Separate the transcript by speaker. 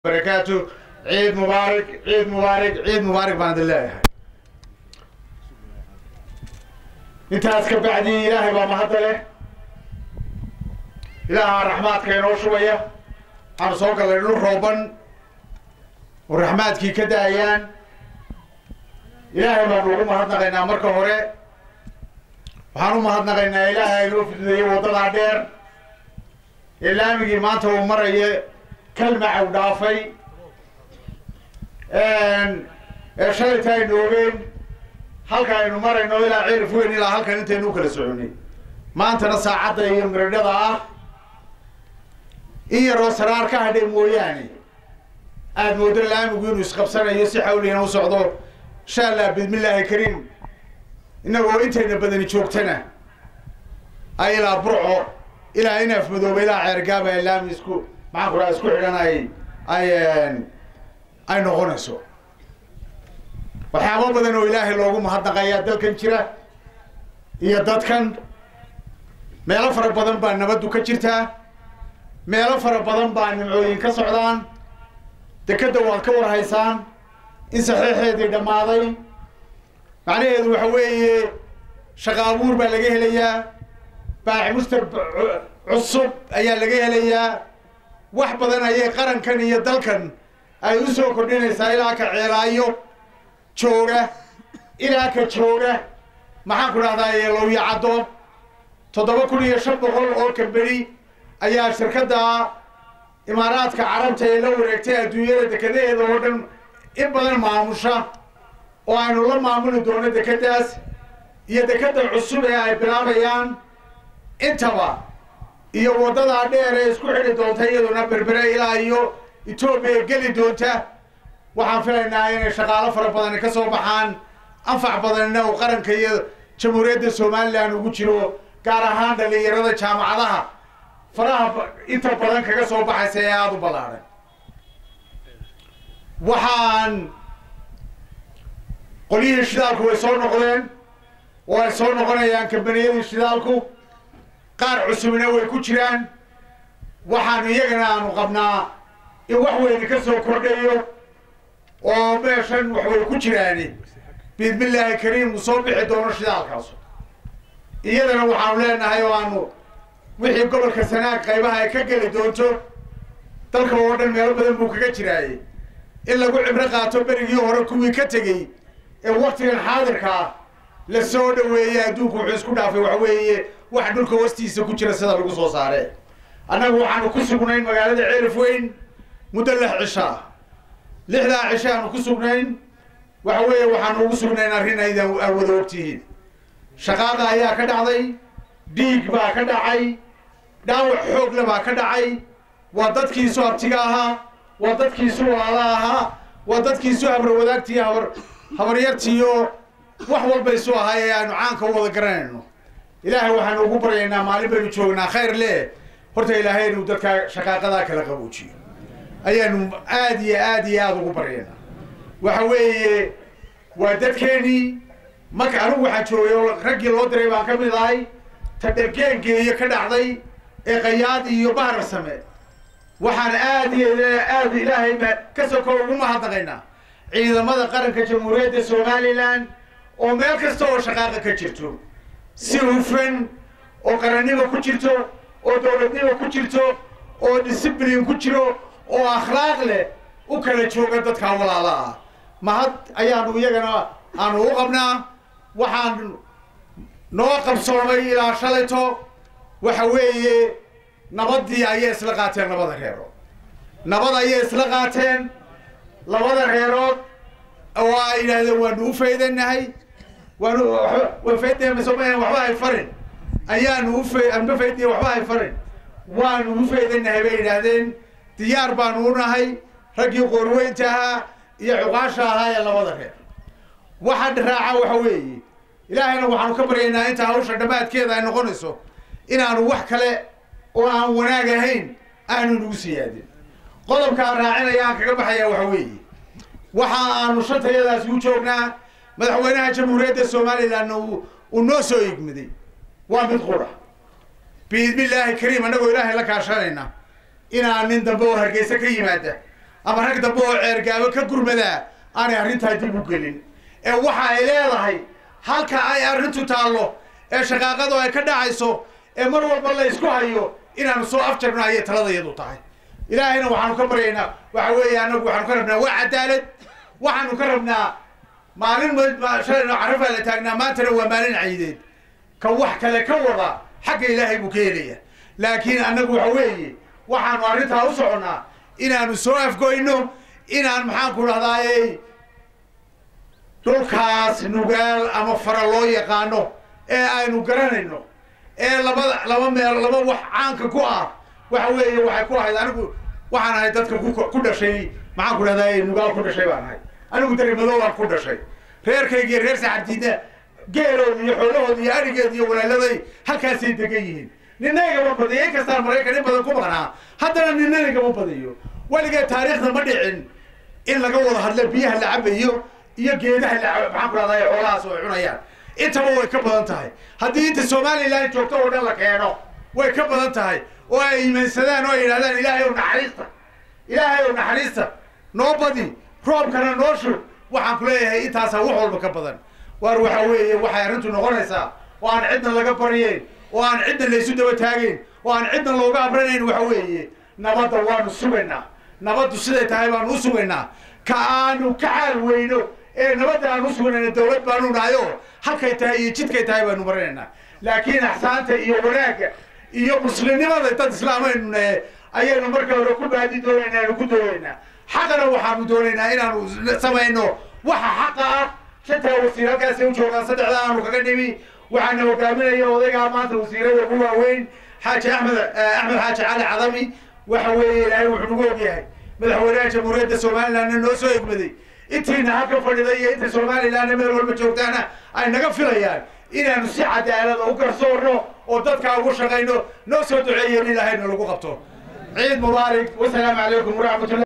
Speaker 1: barakaatu ciid mubaarak ciid mubaarak ciid mubaarak baan idin leeyahay intaas ka bacdi ilaahay baa mahadda leh ilaaha raxmaadka inoo shubaya waxaanu soo gallay dhul rooban oo raxmaadkii ka daayaan ilaahay baanu ugu mahadnaqaynaa marka hore waxaan u mahadnaqaynaa ilaahay inoo fidneeyey waddadaa dheer ee laamigii maanta uu maraya kalmacaw dhaafay ee shalayta aynu ogeen halka aynu marayno ilaa cirif weyn ilaa halkan intaynu u kala soconay maantana saacadda iyo miradhada ah in yaroo saraar ka hadhay mooyaane aada moodo laamigu inuu isqabsanayo si xawligana u socdo insha allah bismillaahi kariim innagoo intayna badani joogtana ay ilaa burco ilaa inaaf madooba ilaa ceergaaba ee laami isku maxaan ku dhaha isku xidhan ay ay ay noqonayso waxyaabo badan oo ilaahay loogu mahadnaqayaa dalkan jira iyo dadkan meelo fara badan baa nabaddu ka jirtaa meelo fara badan baa nimcooyin ka socdaan dekedda waad ka warhaysaan in saxiixeedii dhammaaday macnaheedu waxa weeye shaqa abuur baa laga helayaa baax mustar cusub ayaa laga helayaa wax badan ayay qarankan iyo dalkan ay u soo kordhinaysaa ilaa ka ceelaayo jooga ilaa ka jooga maxaan ku dhahdaa yeelowya caddo toddoba kun iyo shan boqol oo kamberi ayaa shirkadda imaaraadka carabta ee la wareegtay adduunyada dekedaheeda oo dhan in badan maamusha oo aynu la maamuli doono dekeddaas iyo dekedda cusub ee ay bilaabayaan intaba iyo waddadaa dheer ee isku xidhi doonta iyaduna berbere ilaa iyo etoobiya geli doonta waxaan filaynaa inay shaqaalo fara badani ka soo baxaan anfac badanina uu qaranka iyo jamhuuriyadda somalilan ugu jiro gaar ahaan dhalinyarada jaamacadaha faraha inta badan kaga soo baxaysa ee aada u ballaadhan waxaan qolyihii shidaalku way soo noqdeen oo ay soo noqonayaan kambaniyadii shidaalku qaar cusubna way ku jiraan waxaanu iyagana aanu qabnaa in wax weyni ka soo kordhayo oo meeshan wax way ku jiraani biidmillaahi kariim uu soo bixi doono shidaalkaasu iyadana waxaanu leenahay oo aanu wixii gobolka sanaag qaybaha ay ka geli doonto dalka oo dhan meelo badan buu kaga jiraaye in lagu cibro qaato berigii hore kuwii ka tegey ee waktigan xaadirka ah la soo dhaweeyey adduunku wuxuu isku dhaafay waxa weeye wax dhulka wastiisa ku jira sida lagu soo saare annagu waxaanu ku sugnayn magaalada ceerif weyn muddo lix cisho ah lixdaa cisho aanu ku sugnayn waxa weeye waxaanu ugu sugnayn arrin aydan aad wada ogtihiin shaqaada ayaa ka dhacday dhiig baa ka dhacay dhaawac xoogle baa ka dhacay waa dadkiisu abtiga ahaa waa dadkiisu walaala ahaa waa dadkiisu habrawadaagtii habar habaryartiiyo wax walba isu ahaa ee aanu caanka u wada garanayno ilaahay waxaanu ugu baryaynaa maalin baynu joognaa khayr leh horta ilaahay inuu dadka shaqaaqadaa kala qaboojiyo ayaanu aad iyo aad iyo aada ugu baryaynaa waxa weeye waa dadkeenii marka anigu waxaa joogay oo raggii loo diray baan ka mid ahay tadhergeengeeyo ka dhacday ee qayaad iyo bahar same waxaan aad iyo aad ilaahay ka soko ugu mahadnaqaynaa ciidamada qaranka jamhuuriyadda somalilan oo meel kasta oo shaqaaqa ka jirto si hufan oo qarannimo ku jirto oo dowladnimo ku jirto oo disciblin ku jiro oo akhlaaq leh u kala jooga dadkaa walaala ah mahad ayaanu iyagana aanu u qabnaa waxaan noo qabsoomay ilaa shalayto waxa weeye nabaddii ayay isla qaateen labada reerood nabad ayay isla qaateen labada reerood oo ay yidhaahdeen waanu u faydanahay waanu wa faydnaymasoma waxba hay farin ayaanu ufa anba faydnay waxba hay farin waanu u faydanahay bay yidhaahdeen diyaar baanu u nahay raggii qoorweynta ahaa iyo cuqaasha ahaa ee labada reer waxa raaca waxa weeye ilaahayna waxaanu ka baryaynaa inta hawsha dhammaadkeeda ay noqonayso inaanu wax kale oo aan wanaag ahayn aanu nagu siyaadin qodobkaan raacinaya aan kaga baxayaa waxa weeye waxa aanu shantayadaasi u joognaa madaxweynaha jamhuuriyadda somalilanna uu noo soo igmiday waa mid qura biidnillaahi kariim annagoo ilaahay la kaashanayna inaan nin dambe oo hargeysa ka yimaada ama rag dambe oo ceergaabo ka gurmadaa aanay arrintaa dib u gelin ee waxa ay leedahay halka ay arrintu taallo ee shaqaaqadu ay ka dhacayso ee mar walba la isku hayo inaanu soo afjarno ayay taladayadu tahay ilaahayna waxaanu ka baryaynaa waxa weeye annagu waxaanu ka rabnaa waa cadaalad waxaanu ka rabnaa maalin shalayno carafaa la taagnaa maantana waa maalin ciideed ka wax kale ka wada xagga ilaahay buu ka helaya laakiin annagu waxa weeye waxaanu arrintaa u soconnaa inaanu soo afgoyno inaan maxaanku dhahdaayey dhulkaas nugaal ama fara loo yaqaano ee aynu garanayno ee labada laba meel laba wax caanka ku ah waxa weeye waxay ku ahayd anigu waxaan ahay dadka ku dhashay maxaan ku dhahdaayey nugaal ku dhashay baan ahay anigu darimadoodan ku dhashay reerkaygiiyo reer saxardiidna geelooda iyo xoolahooda iyo arigeeda iyo walaaladay halkaasay degan yihiin nina igama badiyo in kastaan maraykan in badan ku maqnaa haddana nina igama badiyo weligeed taariikhda ma dhicin in laga wada hadlo biyaha la cabayo iyo geedaha la maxaan ku dhahdaay xoolahaas oo ay cunayaan intaba way ka badan tahay haddii inta somalilan joogto oo dhan la keeno way ka badan tahay oo ay iimaansadaan oo ay yidhahdaan ilaahay ow naxariista ilaahay ow naxariista noo badi roobkana noo shub waxaan ku leeyahay intaasaa wax walba ka badan waar waxa weeye waxay arrintu noqonaysaa oo aan cidna laga baryayn oo aan cidna laysu daba taagayn oo aan cidna looga abranayn waxa weeye nabadda waanu sugaynaa nabaddu siday tahay baanu u sugaynaa ka aanu ka caal weyno ee nabadda aan u suganayna dawlad baanu nahay oo halkay tahay iyo jidkay tahay baanu marinaynaa laakiin axsaanta iyo wanaagga iyo muslimnimada dad islaamaynu nahe ayaynu marka hore ku baadi doonaynaa aanu ku doonaynaa xaqana waxaanu doonaynaa inaanu samayno waxa xaqa ah shantaa wasiir halkaasay u joogaan saddexda aanu kaga dhimi waxaana hogaaminaya odaygaa maanta wasiirada ugu waaweyn xaaji axmed axmed xaaji cali cadami waxa weeye ilaahay wuxuu nagu ogyahay madaxweynaha jamhuuriyadda somalilandna noo soo egmaday intiina halka fadhida iyo inta somalilandna meel walba joogtaana ay naga filayaan inaanu si cadaalada u garsoorno oo dadkaa ugu shaqayno noo soo duceeyen ilaahayna lagu qabto ciid mubaarak wasalaamu calaykum waraxmatullah